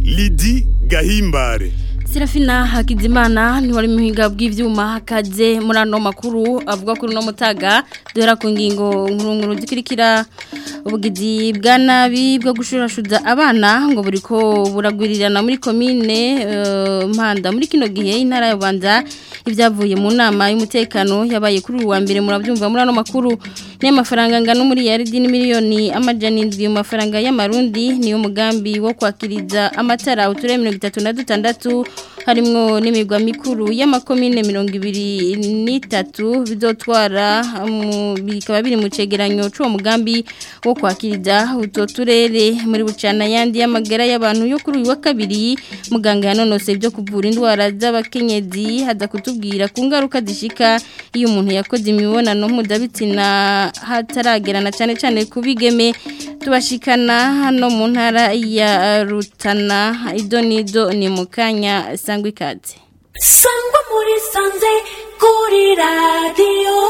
Lidi Gahimbare Serafina Hakizimana ni wari muhinga bw'ivyuma hakaze muri ano makuru avuga kuri no mutaga duhera ku ngingo nkuru zikurikira ubugizi bwa nabi bwo gushurashuza abana ngo buriko buragwirirana muri komine uh, mpanda muri kino gihe intara ya Bubanza ibyavuye mu nama y'umutekano yabaye kuri uwa mbere murabyumva muri ano makuru n'amafaranga ngano muri yaridi ni miliyoni amajana indwi mu mafaranga y'amarundi niyo mugambi wo kwakiriza amatara uture 36 harimwo n'imigwa mikuru y'amakomine 23 bizotwara bikaba biri mu cegeranyo c'uwo mugambi wo kwakiriza utwo turere muri bucana yandi y'amagara y'abantu yo kuri uyu wa kabiri muganga yanonose byo kuvura indwara z'abakenyezi haza kutubwira ku ngaruka zishika iyo umuntu yakoze imibonano mpuzabitsina hataragerana cyane cyane ku bigeme tubashikana hano mu ntara ya rutana ido nido ni mu kanya sangwa ikaze sangwa muri sanze kuri radiyo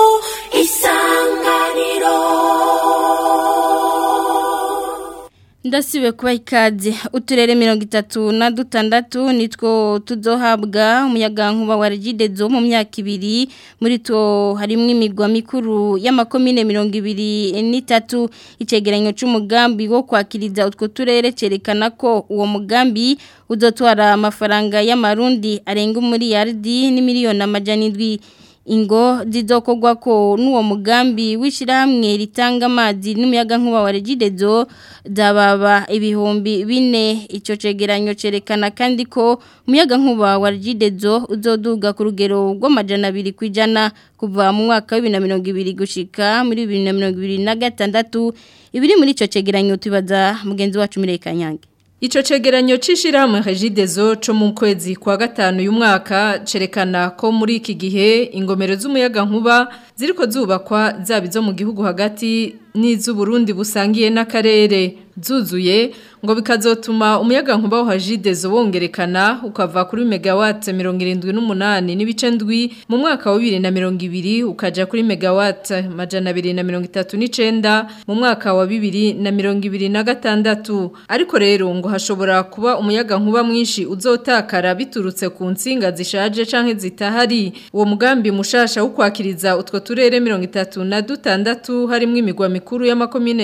isanganiro ndasibe kuba ikaze uturere mirongo itatu na dutandatu nitwo tuzohabwa umuyaga nkuba wa regidezo mu myaka ibiri muri two harimo imigwa mikuru y'amakomine mirongo ibiri n'itatu icegeranyo c'umugambi wo kwakiriza utwo turere cerekana ko uwo mugambi uzotwara amafaranga y'amarundi arenga umuriyaridi n'imiliyoni amajana indwi ingo zizokogwa ko n'uwo mugambi w'ishyirahamwe ritanga amazi n'umuyaga nkuba wa regidezo zababa ibihumbi bine icyo cegeranyo cerekana kandi ko umuyaga nkuba wa regidezo uzoduga ku rugero rw'amajana abiri ku ijana kuva mu mwaka wa bibiri na mirongo ibiri gushika muri bibiri na mirongo ibiri na gatandatu ibiri muri icyo cegeranyo tubaza mugenzi wacu Mireye Kanyange Ico cegeranyo cishirahamwe Regidezo co mu kwezi kwa gatanu y'umwaka cerekana ko muri iki gihe ingomero z'umuyaga nkuba ziriko zubakwa zaba izo mu gihugu hagati n'iz'Uburundi busangiye n'akarere zuzuye ngo bikazotuma umuyaga nkuba wa Regidezo wongerekana ukava kuri megawatt 78 n'ibice ndwi mu mwaka wa 2020 ukaja kuri megawatt majana 239 mu mwaka wa 2026 ariko rero ngo hashobora kuba umuyaga nkuba mwinshi uzotakara biturutse ku nsinga zishaje canke zitahari uwo mugambi mushasha wo kwakiriza utwo turere 36 harimo imigwa mikuru y'amakomine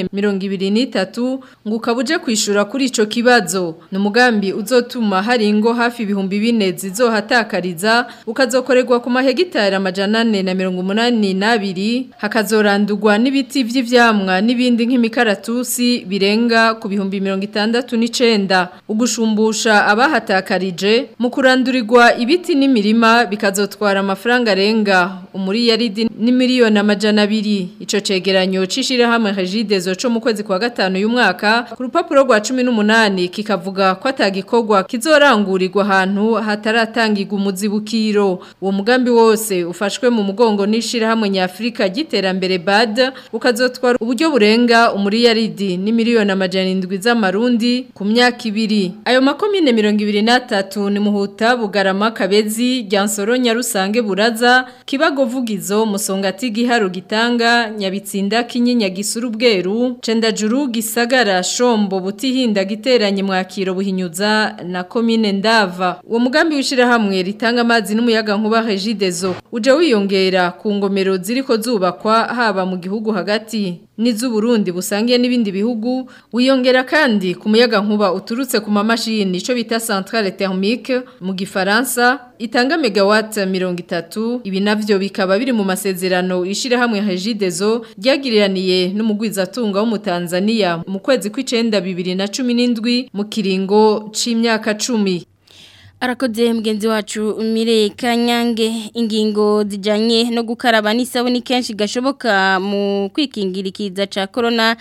23 ngo ukabuje kwishura kuri ico kibazo ni umugambi uzotuma hari ingo hafi ibihumbi bine zizohatakariza ukazokorerwa ku mahegitari amajana ane na mirongo umunani n'abiri hakazorandurwa n'ibiti vy'ivyamwa n'ibindi nk'imikaratusi birenga ku bihumbi mirongo itandatu n'icenda ugushumbusha abahatakarije mu kurandurirwa ibiti n'imirima bikazotwara amafaranga arenga umuriyaridi n'imiliyoni amajana abiri ico cegeranyo c'ishirahamwe Regidezo co mu kwezi kwa gatanu y'umwaka ku rupapuro rwa cumi n'umunani kikavuga ko atagikorwa kizorangurirwa ahantu hataratangirwa umuzibukiro uwo mugambi wose ufashwe mu mugongo n'ishirahamwe nyafurika ry'iterambere bad ukazotwara uburyo burenga umuriyaridi n'imiliyoni amajana indwi z'amarundi ku myaka ibiri ayo makomine mirongo ibiri n'atatu ni muhuta bugarama kabezi ryansoro nyarusange buraza kibago vugizo musongati giharu gitanga nyabitsinda kinyinya gisuru bweru cendajuru gisagara shombo butihinda giteranye mwakiro buhinyuza na komine ndava uwo mugambi wishira hamwe ritanga amazi n'umuyaga nkuba Regidezo uje wiyongera ku ngomero ziriko zubakwa haba mu gihugu hagati n'iz'Uburundi busangiye n'ibindi bihugu wiyongera kandi ku muyaga nkuba uturutse ku mamashini ico bita centrale thermique mu gifaransa itanga megawatt 30 ibi navyo bikaba biri mu masezerano ishira hamwe Regidezo ryagiraniye n'umugwizatunga wo mu Tanzania mu kwezi kw'icenda 2017 mu kiringo c'imyaka 10 Arakoze mgenzi wacu Mire Kanyange ingingo zijanye no gukaraba n'isabuni kenshi gashoboka mu kwikingirikiza ca corona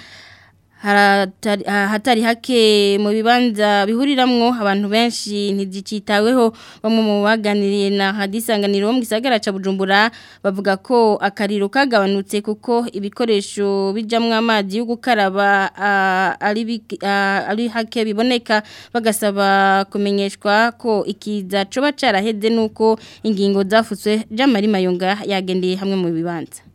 haratari hatari hake mu bibanza bihuriramwo abantu benshi ntizicitaweho bamwe mu baganiriye na hadisanganiro mu gisagara ca Bujumbura bavuga ko akariro kagabanutse kuko ibikoresho bijamwe amazi yo gukaraba ah, ari bik- ah, ari hake biboneka bagasaba kumenyeshwa ko ikiza coba caraheze nuko ingingo zafutswe Jamari Mayunga yagendeye hamwe mu bibanza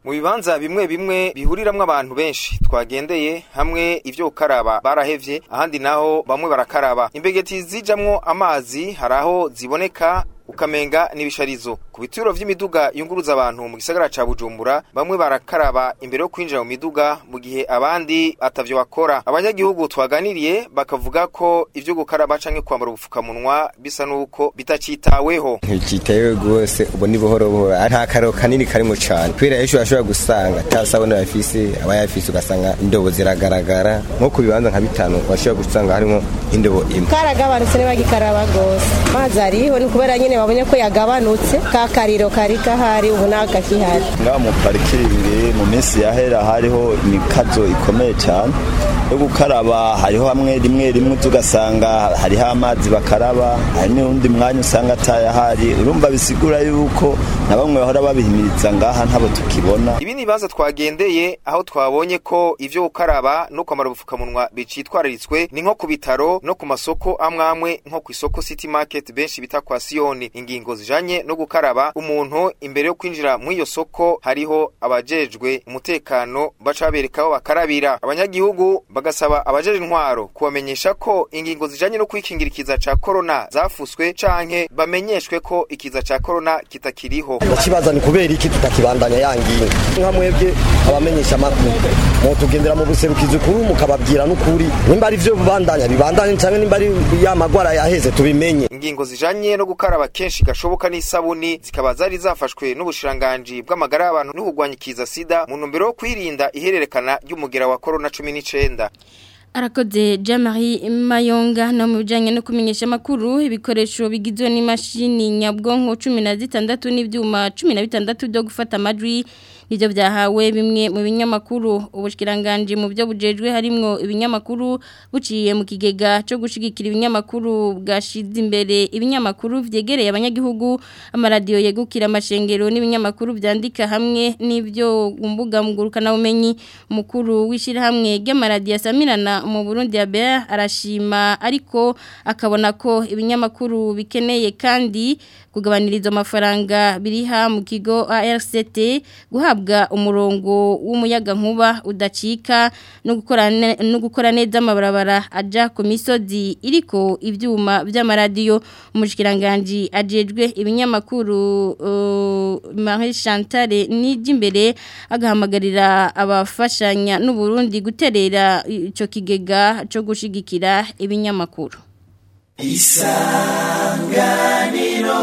mu bibanza bimwe bimwe bihuriramwo abantu benshi twagendeye hamwe ivyo gukaraba barahevye ahandi naho bamwe barakaraba imbegeti zijamwo amazi haraho ziboneka ukamenga n'ibisharizo ku bituro vy'imiduga yunguruza abantu mu gisagara ca Bujumbura bamwe barakaraba imbere yo kwinjira mu miduga mu gihe abandi atavyo bakora abanyagihugu twaganiriye bakavuga ko ivyo gukaraba canke kwambara ubupfukamunwa bisa nuko bitacitaweho ntikitewe rwose ubu ni buhoro buhoro nta karo kanini karimo cyane kubera ejo urashobora gusanga atasabone bafise abayafise ugasanga indobo ziragaragara nko ku bibanza nka bitanu urashobora gusanga harimo indobo imwe karagabanutse ntibagikaraba rwose amazi ariho ni kubera nyine babonye ko yagabanutse ka kariro kari gahari ubu ntabwo kakihari ngaha mu parikingi mu minsi yahera hariho imikazo ikomeye cyane yo gukaraba hariho hamwe rimwe rimwe tugasanga hariho amazi bakaraba hari n'undi mwanya usanga atayahari urumva bisigura yuko na bamwe bahora babihimiriza ngaha ntabo tukibona ibi ni ibibanza twagendeye aho twabonye ko ivyo gukaraba no kwambara ubupfukamunwa bicitwararitswe ni nko ku bitaro no ku masoko amwe amwe nko ku isoko city market benshi bita kwa siyoni ingingo zijanye no gukaraba umuntu imbere yo kwinjira mu iyo soko hariho abajejwe umutekano baca babereka aho bakarabira abanyagihugu bagasaba abajeje intwaro kubamenyesha ko ingingo zijanye no kwikingira ikiza ca corona zafuswe canke bamenyeshwe ko ikiza ca corona kitakiriho ikibazo ni kubera iki tutakibandanya yangiye nka mwebwe abamenyesha amakuru mutugendera mu buserukizi ukuri mukababwira n'ukuri nimba ari vyo bibandanya bibandanye canke nimba ari ya magwara yaheze tubimenye ingingo zijanye no gukaraba kenshi gashoboka n'isabuni zikaba zari zafashwe n'ubushiranganji bw'amagara y'abantu no kurwanya ikiza sida mu ntumbero yo kwirinda ihererekana ry'umugera wa corona cumi n'icenda arakoze Jean-Marie Mayonga no mu bijanye no kumenyesha makuru ibikoresho bigizwe n'imashini nyabwonko 16 n'ivyuma 16 byo gufata amajwi nivyo byahawe bimwe mu binyamakuru ubushikiranganje mu byo bujejwe harimwo ibinyamakuru buciye mu kigega cyo gushigikira ibinyamakuru bwashize imbere ibinyamakuru vyegereye abanyagihugu amaradiyo yegukira amashengero n'ibinyamakuru vyandika hamwe n'ivyo umbuga mugurukana bumenyi mukuru wishira hamwe ry'amaradiyo asamirana mu Burundi ya Bea arashima ariko akabona ko ibinyamakuru bikeneye kandi kugabaniriza amafaranga biriha mu kigo ARCT guhabwa umurongo w'umuyaga nkuba udacika no gukora no gukora neza amabarabara aja ku misozi iriko ivyuma by'amaradiyo umushikiranganje ajejwe ibinyamakuru uh, Marie Chantal Nijimbere agahamagarira abafashanya n'u Burundi guterera ico kigega cyo gushigikira ibinyamakuru isanganiro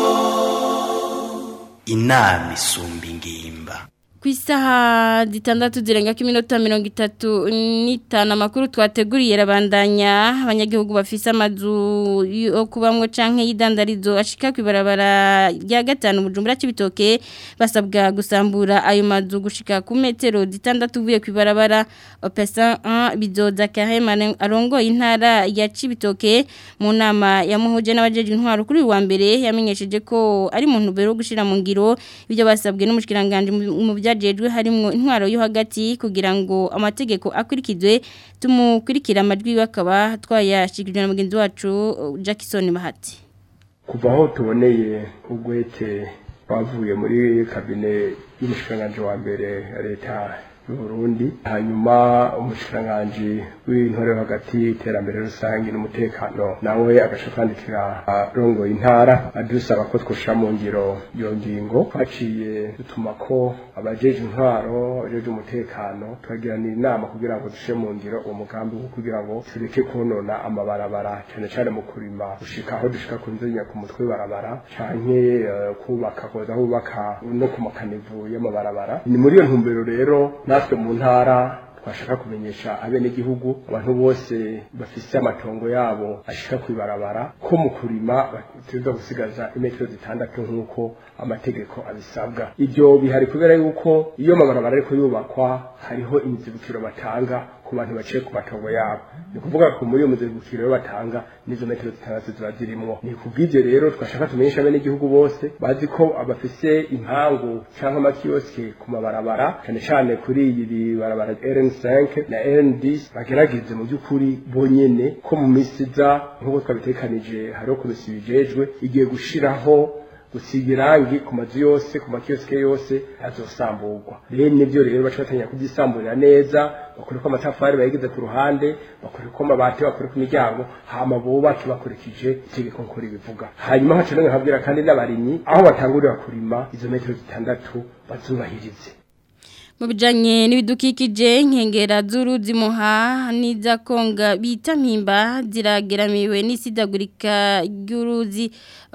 inama isumba ingimba ku isaha zitandatu zirenga ko iminota mirongo itatu n'itanu amakuru twateguriye rabandanya abanyagihugu bafise amazu yo kubamwo canke y'idandarizo ashika ku ibarabara rya gatanu bujumbura c'ibitoke basabwa gusambura ayo mazu gushika ku metero zitandatu uvuye ku ibarabara opesa 1 bizoza kahemane arongoye intara ya cibitoke mu nama yamuhuje n'abajeje intwaro kuri wa mbere yamenyesheje ko ari mu ntumbero yo gushira mu ngiro ibyo basabwe n'umushikiranganje mu bya byajejwe harimo intwaro yo hagati kugira ngo amategeko akurikizwe tumukurikira amajwi bakaba twayashikirije na mugenzi wacu Jackson Bahati kuva aho tuboneye ugwete bavuye muri kabine y'umushikiranganje wa mbere ya leta Burundi hanyuma umushikiranganje w'intore hagati iterambere rusange n'umutekano nawe agaca kwandikira rongo intara adusaba ko twushira mu ngiro iyo ngingo twaciye dutuma ko abajeje intwaro abajeje umutekano twagirana inama kugira ngo dushe mu ngiro uwo mugambi wo kugira ngo tureke konona amabarabara cyane cyane mu kurima gushika aho dushika ku nzenya ku mutwe barabara canke uh, kubaka koza hubaka no ku makanivu y'amabarabara ni muri iyo ntumbero rero natwe mu ntara twashaka kumenyesha abenegihugu abantu bose bafise amatongo yabo ashika kwibarabara ko mu kurima bateza gusigaza imetero zitandatu nk'uko amategeko abisabwa ibyo bihari kubera yuko iyo amabarabara ariko yubakwa hariho imizibukiro batanga ku bantu baciye ku matongo yabo ni kuvuga ko muri iyo muzibukiro yo batanga n'izo metero zitandatu ziba zirimwo ni kubw'ivyo rero twashaka tumenyesha abenegihugu bose bazi ko abafise impangu canke amakioske ku mabarabara cane cane kuri iri barabara RN5 na RN10 bagerageze mu by'ukuri bonyene ko mu misi iza nk'uko twabitekanije hariho komisiyo bijejwe igiye gushiraho gusiga irangi ku mazu yose ku makiyosike yose azosamburwa rero nivyo rero baca batanya kubyisamburira neza bakore ko amatafari bayigize ku ruhande bakore ko amabati bakore ku miryango hama bubake bakurikije itegeko nkuru bivuga hanyuma haca none nkabwira kandi n'abarimyi aho batangurira kurima izo metero zitandatu bazubahirize mu bijyanye n'ibidukikije nkengera z'uruzi muha n'iza konga bita mpimba zirageramiwe n'isidagurika ry'uruzi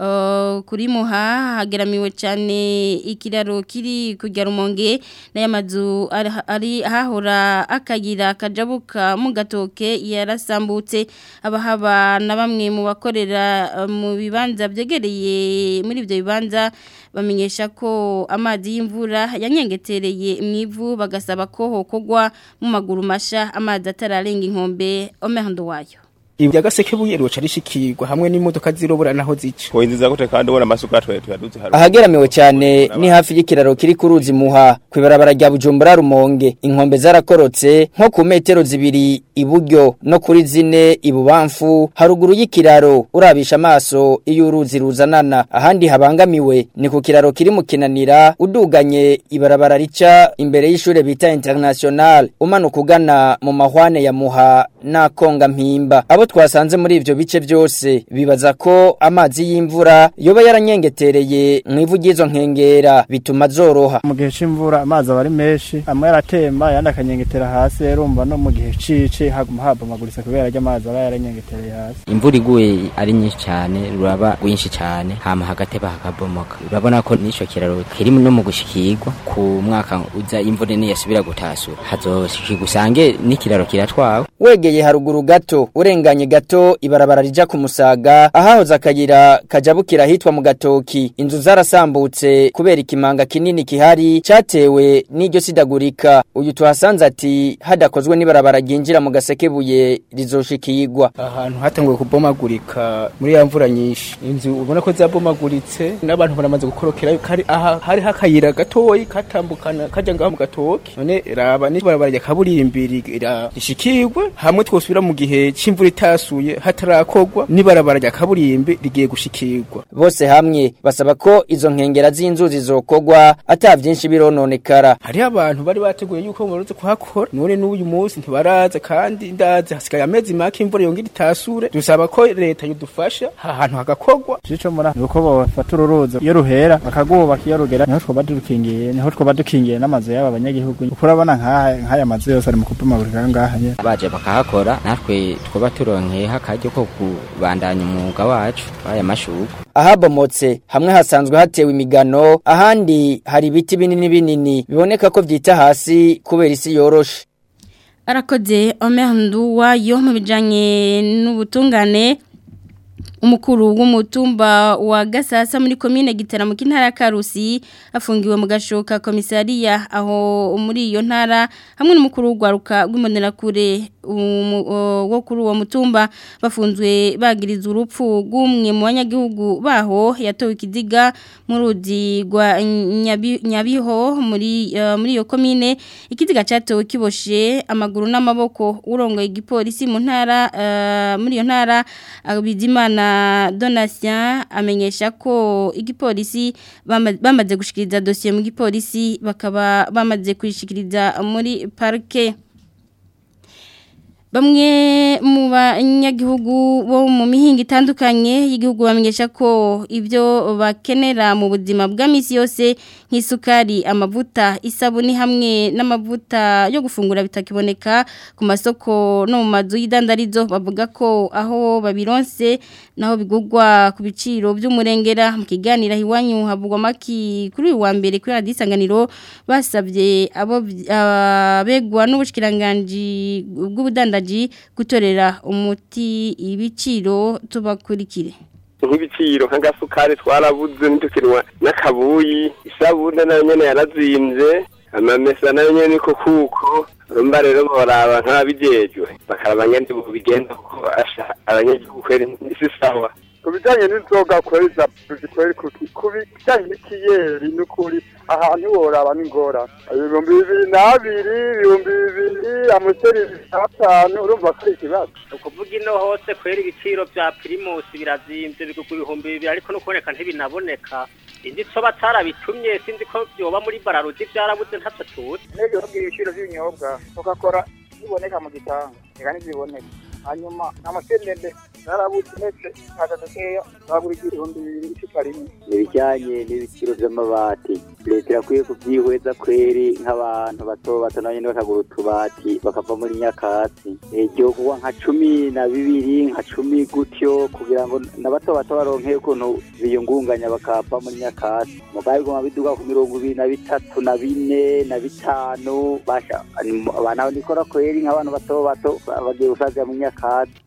kuri muha hageramiwe cyane ikiraro kiri kujya rumonge n'aya mazu ari ahahora akayira kajabuka mu gatoke yarasambutse abahaba na bamwe mu bakorera mu bibanza byegereye muri ibyo bibanza bamenyesha ko amazi y'imvura yanyengetereye mu ivu bagasaba ko hokogwa mu maguru masha amazi atararenga inkombe omehando wayo ibi byagaseke buye roca rishikirwa hamwe n'imodoka zirobura naho zica Koinziza gute kandi ubona amasuka twaye tuyaduze haruka ahageramiwe cyane ni hafi y'ikiraro kiri ku ruzi muha kwibarabara rya Bujumbura rumonge inkombe zarakorotse nko ku metero zibiri iburyo no kuri zine ibubamfu haruguru y'ikiraro urabisha amaso iyo uruzi ruzanana ahandi habangamiwe ni ku kiraro kiri mu kinanira uduganye ibarabara rica imbere y'ishure bita international umanuka ugana mu mahwane ya muha n'akonga mpimba abo twasanze muri ivyo bice byose bibaza ko amazi y'imvura yoba yaranyengetereye mu ivu ry'izo nkengera bituma zoroha mu gihe c'imvura amazi aba ari menshi amwe aratemba yandi akanyengetera hasi urumva no mu gihe cici haguma habomagurisa kubera ko amazi aba yaranyengetereye hasi imvura iguye ari nyinshi cyane ruraba rwinshi cyane hama hagateba hakabomoka urabona ko n'ico kiraro kiri no mu gushikirwa ku mwaka uza imvura niyasubira gutasura hazoshikirwa usange n'ikiraro kiratwawe wegeye haruguru gato urenganye gato ibarabara rija ku musaga ahahoze akayira kajabukira hitwa mu gatoki inzu zarasambutse kubera ikimanga kinini kihari cyatewe n'iryo sidagurika uyu tuhasanze ati hadakozwe n'ibarabara ryinjira mu gasekebuye rizoshikirwa ahantu hatanguye kubomagurika muri ya mvura nyinshi inzu ubona ko zabomaguritse n'abantu baramaze gukorokera kari aha hari hakayira gatoyi katambukana kaja ngaho mu gatoki none raba n'ibarabara rya kaburimbi rishikirwe hamwe twosubira mu gihe c'imvura itasuye hatarakogwa n'ibarabara rya kaburimbi rigiye gushikirwa bose hamwe basaba ko izo nkengera z'inzuzi zokogwa ata vyinshi birononekara hariho abantu bari bateguye yuko baruze kuhakora none n'uyu munsi ntibaraza kandi ndaze hasigaye amezi make imvura yongera itasure dusaba ko leta yodufasha ahantu hagakogwa cico mura nuko bafata ururuzi iyo ruhera bakagubaka iyo rugera niho twoba dukingiye niho twoba dukingiye n'amazu y'aba banyagihugu kuko urabona nk'aya mazu yose ari mu kubomagurika ngaha nyene baje bakahakora natwe twoba turonkeyeho akaryo ko kubandanya umwuga wacu w'aya mashugu ahabomotse hamwe hasanzwe hatewe imigano ahandi hari ibiti binini binini biboneka ko vyita hasi kubera isi yoroshe arakoze omehandu wayo mu bijanye n'ubutungane umukuru w'umutumba wa gasasa muri komine gitaramo k'intara ya karusi afungiwe mu gashoka komisariya aho muri iyo ntara hamwe n'umukuru w'urwaruka rw'imbonerakure wo kuri uwo mutumba bafunzwe bagiriza urupfu rw'umwe mu banyagihugu baho yatowe ikiziga mu ruzi rwa nyabiho muri muri iyo komine ikiziga cyatowe kiboshe amaguru n'amaboko urongoye igipolisi mu ntara muri iyo ntara bizimana donatien amenyesha ko igipolisi bamaze gushikiriza dosiye mu gipolisi bakaba bamaze kuyishikiriza muri parike Bamwe mu banyagihugu bo mu mihinga itandukanye y'igihugu bamenyesha ko ibyo bakenera mu buzima bwa misi yose nk'isukari amavuta isabuni hamwe n'amavuta yo gufungura bitakiboneka ku masoko no mu mazu y'idandarizo bavuga ko aho babironse naho bigugwa ku biciro by'umurengera mu kiganiro iwanyu havugwa maki kuri uyu wa mbere kuri radiyo isanganiro basabye abo abegwa n'ubushyikiranganji bw'ubudandaji gutorera umuti ibiciro tubakurikire nk'ibiciro nk'agasukari twarabuze ntidukenwa n'akabuyi isabune nayo nyene yarazimbye amamesa nayo nyene niko kuko urumva rero boraba nk'ababijejwe bakaraba nyene bigenda kuko asha abanyagihugu kweri isi sawa ku bijyanye n'inzoga kweri za kweri ku bijyanye n'ikiyeri n'ukuri ahantu woraba n'ingora ibihumbi bibiri n'abiri ibihumbi bibiri amuseri atanu urumva ko ari ikibazo ni ukuvuga ino hose kwera ibiciro bya pirimusi birazimbye bigugwa ibihumbi bibiri ariko no kuboneka ntibinaboneka indi so batarabitumye sinzi ko byoba muri bararuzi byarabuze ntacyo tuzi nege babwira ibiciro by'ibinyobwa tukakora biboneka mu gitanga reka ntibiboneka hanyuma amasendende zarabuze ndetse kaza dukeya bagura igihumbi bibiri icupa rimwe ibijyanye n'ibiciro by'amabati leta irakwiye kubyihweza kweri nk'abantu bato bato nabo nyine bakagura utubati bakava muri nyakatsi iryo kuba nka cumi na bibiri nka cumi gutyo kugira ngo na bato bato baronke ukuntu biyungunganya bakava muri nyakatsi mugabe biguma biduga ku mirongo ibiri na bitatu na bine na bitanu basha abantu nikora kweri nk'abantu bato bato bagiye gusazira mu nyakatsi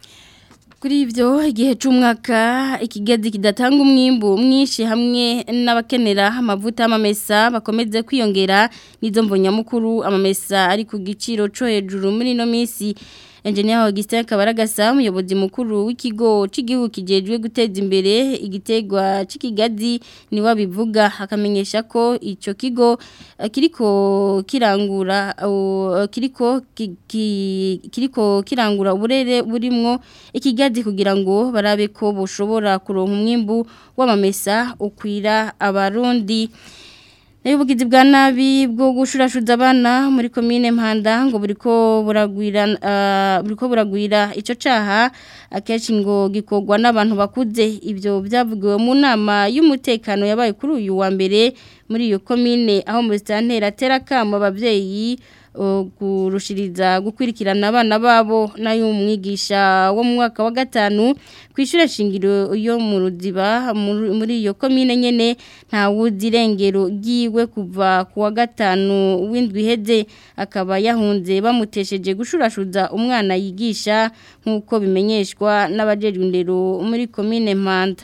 kuri ibyo igihe cy'umwaka ikigezi kidatanga umwimbu mwinshi hamwe n'abakenera amavuta y'amamesa bakomeze kwiyongera n'izo mbonyamukuru amamesa ari ku giciro cyo hejuru muri ino minsi Engineer Augustin Kabaragasa umuyobozi mukuru w'ikigo cy'igihugu kijejwe guteza imbere igitegwa cy'ikigazi ni wabivuga akamenyesha ko ico kigo uh, kiriko kirangura uh, kiriko ki, ki, kiriko kirangura uburere burimwo ikigazi kugira ngo barabe ko boshobora kuronka umwimbu w'amamesa ukwira abarundi Ubugizi bwa nabi bwo gushurashuza abana muri komine Mpanda ngo buriko buragwira uh, buriko buragwira ico caha akenshi ngo gikogwa n'abantu bakuze ibyo byavugiwe mu nama y'umutekano yabaye kuri uyu wa mbere muri iyo komine aho mu stantera terakamo abavyeyi kurushiriza gukwirikirana abana babo nayo umwigisha wo mu mwaka wa gatanu kwishyura shingiro yo mu ruziba muri iyo komine nyene nta wuzi irengero ryiwe kuva ku wa gatanu w'indwi iheze akaba yahunze bamutesheje gushurashuza umwana yigisha nk'uko bimenyeshwa n'abajejwe indero muri komine mpanda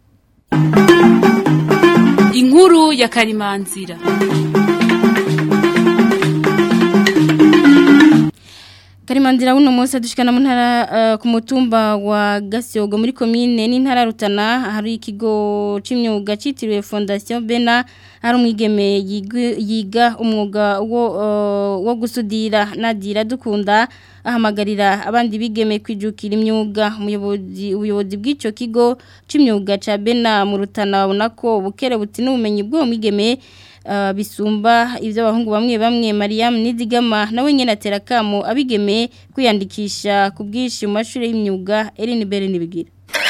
inkuru ya karimanzira Karimandira uno munsi dushikana mu ntara uh, ku mutumba wa Gasyogo muri commune n'intara rutana hari ikigo c'imyuga citiriwe Fondation Bena hari umwigeme yiga umwuga wo uh, wo gusudira nadira dukunda ahamagarira abandi bigeme kwijukira imyuga umuyobozi ubuyobozi bw'ico kigo c'imyuga ca Bena mu rutana babona ko bukere buti n'ubumenyi bwo mwigeme Uh, bisumba ibyo abahungu bamwe bamwe Mariam Nizigama nawe nyene atera kamo abigeme kwiyandikisha ku bwishi mu mashuri y'imyuga Eline Bere nibigira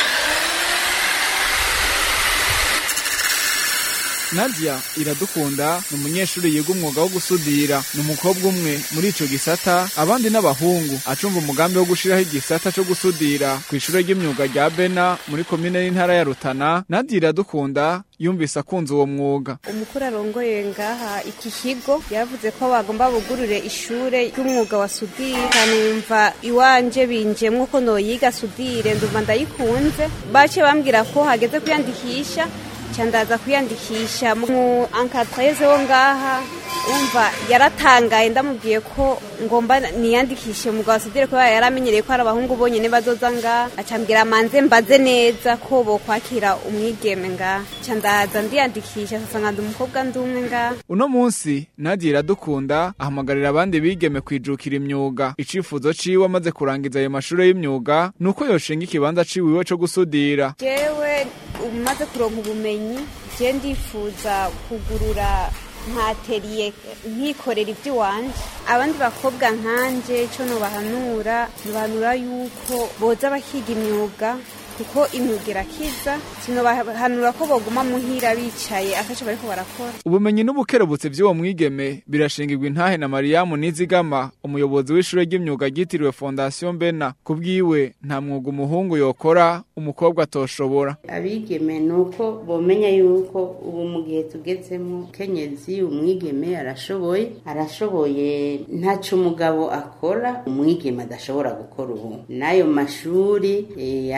Nadia iradukunda ni umunyeshuri yiga umwuga wo gusudira ni umukobwa umwe muri ico gisata abandi n'abahungu acumva umugambi wo gushiraho igisata cyo gusudira ku ishure ry'imyuga rya Bena muri komine y'intara ya Rutana Nadia iradukunda yumvise akunze uwo mwuga umukuru arongoye ngaha iki kigo yavuze ko bagomba bugurure ishure ry'umwuga wa sudire kanumva iwanje binjemwo ko noyiga sudire ndumva ndayikunze bace bambwira ko hageze kwiyandikisha ndaza kwiyandikisha mu ankadreze wo ngaha umva yaratangaye ndamubwiye ko ngomba niyandikishe mu gasudire kubera yaramenyereye ko hari abahungu bonyine bazoza ngaha acambwira manze mbaze neza ko bokwakira umwigeme ngaha ndaza ndiyandikisha sasa ndi umukobwa ndi umwe ngaha uno munsi Nadia iradukunda ahamagarira abandi bigeme kwijukira imyuga icifuzo ciwe amaze kurangiza ayo mashuri y'imyuga nuko yoshinga ikibanza ciwiwe co gusudira jewe umaze kuronka ubumenyi je ndifuza kugurura nkateriye nkikorera iby'iwanje abandi bakobwa nkanje icyo nubahanura nubahanura yuko boza bakiga imyuga kuko imyuga irakiza sinobahanura ko baguma muhira bicaye akaco bariko barakora ubumenyi n'ubukerebutse by'uwo mwigeme birashingirwa intahe na Mariamu Nizigama umuyobozi w'ishure ry'imyuga ryitiriwe Fondation Bena kubwiwe nta mwuga umuhungu yokora umukobwa atoshobora abigeme nuko bomenya yuko ubu mu gihe tugezemo kenyezi umwigeme arashoboye arashoboye ntaco umugabo akora umwigeme adashobora gukora ubu n'ayo mashuri e, ari ivyo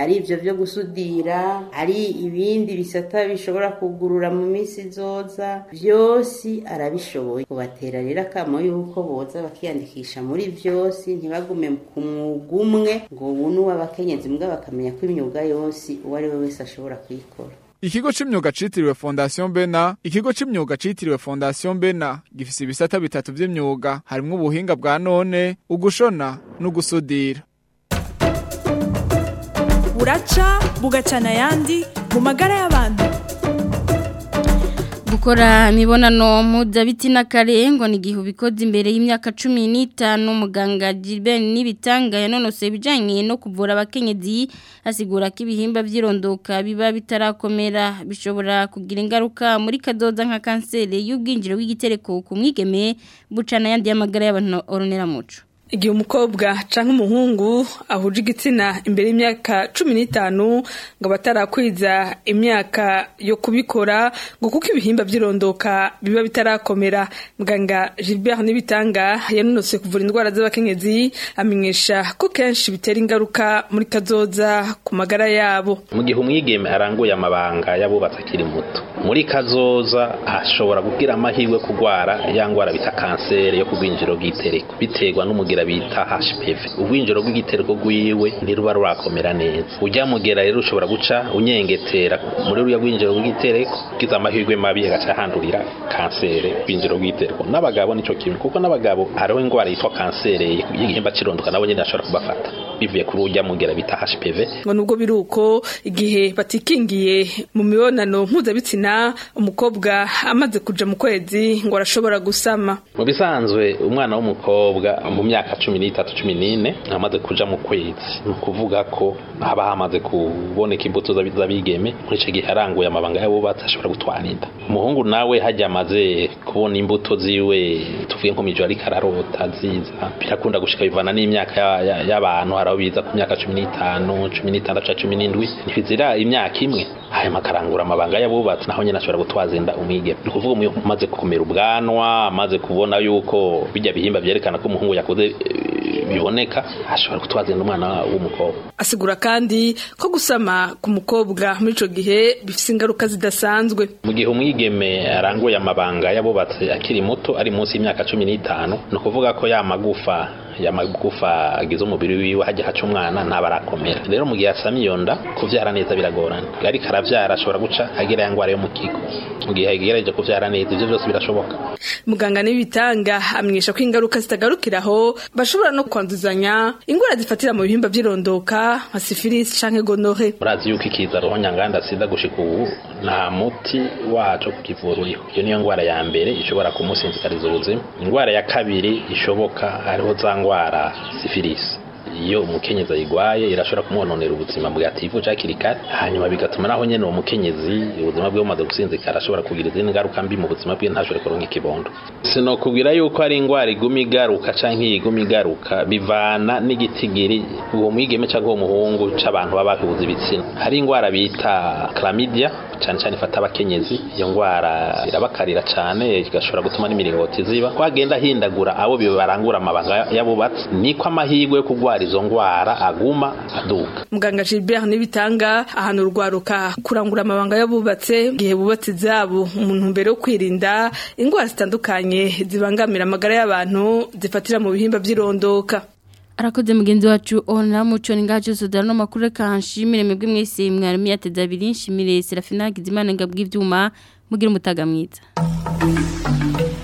byo gusudira ari ibindi bisata bishobora kugurura mu minsi izoza byose arabishoboye kubatera rero akamo yuko boza bakiyandikisha muri byose ntibagume ku mwuga umwe ngo ubu ni uw'abakenyezi mbwa bakamenya ko imyuga yose uwo ari we wese ashobora kuyikora Ikigo c'imyuga citiriwe Fondation Bena, ikigo c'imyuga citiriwe Fondation Bena gifise ibisata bitatu vy'imyuga harimwo ubuhinga bwa none, ugushona n'ugusudira. buraca bugacana ayandi mu magara y'abantu Gukora imibonano mpuzabitsina kare ngo ni igihe ubikoze imbere y'imyaka cumi n'itanu muganga Gilbert n'ibitanga yanonose ibijyanye no kuvura abakenyezi asigura ko ibihimba by'irondoka biba bitarakomera bishobora kugira ingaruka muri kadoda nka kanseri y'ubwinjiro bw'igitereko ku mwigeme bucana ayandi y'amagara y'abantu oronera muco igihe umukobwa canke umuhungu ahuje igitsina imbere y'imyaka cumi n'itanu ngo batarakwiza imyaka yo kubikora ngo kuko ibihimba by'irondoka biba bitarakomera muganga Gilbert Nibitanga yanonose kuvura indwara z'abakenyezi amenyesha ko kenshi bitera ingaruka muri kazoza ku magara yabo mu gihe umwigeme aranguye amabanga y'abubatsi akiri muto muri kazoza ashobora kugira amahirwe kurwara ya ndwara bita kanseri yo ku bwinjiro bw'itereko biterwa n'umugira bita HPV ubwinjiro bw'igitereko rwiwe ntiruba rurakomera neza ujya mugera rero ushobora guca unyengetera muri ruya bwinjiro bw'igitereko ugize amahirwe mabi agaca handurira kanseri bwinjiro bw'igitereko n'abagabo nico kimwe kuko n'abagabo hariho indwara yitwa kanseri y'igihimba cirondoka nabo nyine ashobora kubafata bivuye kuri ujya mugera bita HPV ngo nubwo biruko igihe batikingiye mu mibonano mpuzabitsina umukobwa amaze kuja mu kwezi ngo arashobora gusama mu bisanzwe umwana w'umukobwa mu myaka cumi n'itatu cumi n'ine amaze kuja mu kwezi ni ukuvuga ko haba hamaze kuboneka imbuto z'abigeme muri icyo gihe aranguye amabanga y'abubatsi ashobora gutwara inda umuhungu nawe hajya amaze kubona imbuto ziwe tuvuye nko mijo ariko ararota ziza birakunda gushika bivana n'imyaka y'abantu hari aho biza ku myaka cumi n'itanu cumi n'itandatu cumi n'indwi ntibizira imyaka imwe hanyuma akarangura amabanga y'abubatsi naho nyine ashobora gutwaza inda umwigeme ni ukuvuga umuntu umaze kumera ubwanwa amaze kubona yuko bijya bihimba byerekana ko umuhungu yakoze biboneka ashobora gutwaza inda umwana w'umukobwa asigura kandi ko gusama ku mukobwa muri ico gihe bifise ingaruka zidasanzwe mu gihe umwigeme aranguye amabanga y'abubatsi akiri muto ari munsi y'imyaka cumi n'itanu ni ukuvuga ko ya magufa ya magufa agize umubiri wiwe hajya haca umwana ntaba arakomera rero mu gihe asama iyo nda kuvyara neza biragorana ariko aravyara ashobora guca agira ya ngwara yo mu kigo mu gihe agerageje kuvyara neza ivyo vyose birashoboka muganga n'ibitanga amenyesha ko ingaruka zitagarukiraho bashobora no kwanduzanya ingwara zifatira mu bihimba by'irondoka nka sifilisi canke gonore murazi yuko ikiza roho nyanganda sida gushika ubu nta muti waco kukivura uriho iyo niyo ngwara ya mbere ishobora kumusinzikariza ubuzima ingwara ya kabiri ishoboka hariho za ngwara sifilisi iyo umukenyezi ayigwaye irashobora kumwononera ubuzima bwativuje hakiri kare hanyuma bigatuma naho nyene uwo mukenyezi ubuzima bwe bumaze gusinzikara ashobora kugira izindi ngaruka mbi mu buzima bwe ntashobore kuronka ikibondo sinokubwira yuko ari ingwara iguma igaruka canke iyi iguma igaruka bivana n'igitigiri uwo mwigeme canke uwo muhungu c'abantu baba bahuza ibitsina hari ingwara bita chlamydia cyane cyane ifata abakenyezi iyo ngwara irabakarira cyane igashobora gutuma n'imiringoti ziba kwagenda hindagura abo bibarangura amabanga y'abubatsi niko amahirwe yo kurwara izo ngwara aguma aduka muganga Gilbert nibitanga ahantu urwaruka kurangura amabanga y'abubatse gihe bubatse zabo umuntu mbere yo kwirinda ingwara zitandukanye zibangamira amagara y'abantu zifatira mu bihimba by'irondoka arakoze mugenzi wacu ona muco ni ngaho cyose dore n'amakuru reka nshimire mwebwe mwese mwarimu yateze abiri nshimire serafina gizimana ngabw'ibyuma mugira umutaga mwiza